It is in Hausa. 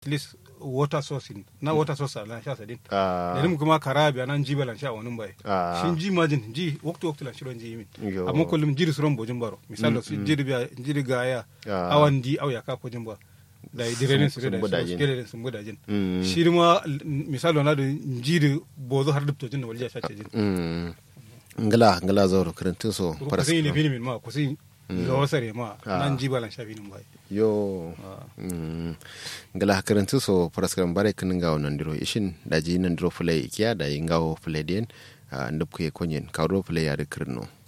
at least water source in na water source lan sha sadin Ah. da nim kuma kara biya nan jiba lan sha wani bai Ah. shin ji majin ji waktu waktu lan shiron ji min Yo. amma kullum jiri suron bojin baro misalo su jiri biya jiri gaya Ah. awan di au ya ka kojin ba da direnin su Sun da budajin. su sun budajin Mm. shi ma misalo na da jiri bozo har dubtojin da walja sha ce jin Mm. ngala ngala zawro kirintin so ku sai ne fini min ma ku sai ga wasare ma Ah. nan jiba lan sha finin bai yo Ah. mm. ngala kirintin so paraskaram bare kin ngawo nandiro ishin daji nandiro fulai ikiya da ngawo fulai den ndab ku ye konyen kawro fulai ya de kirno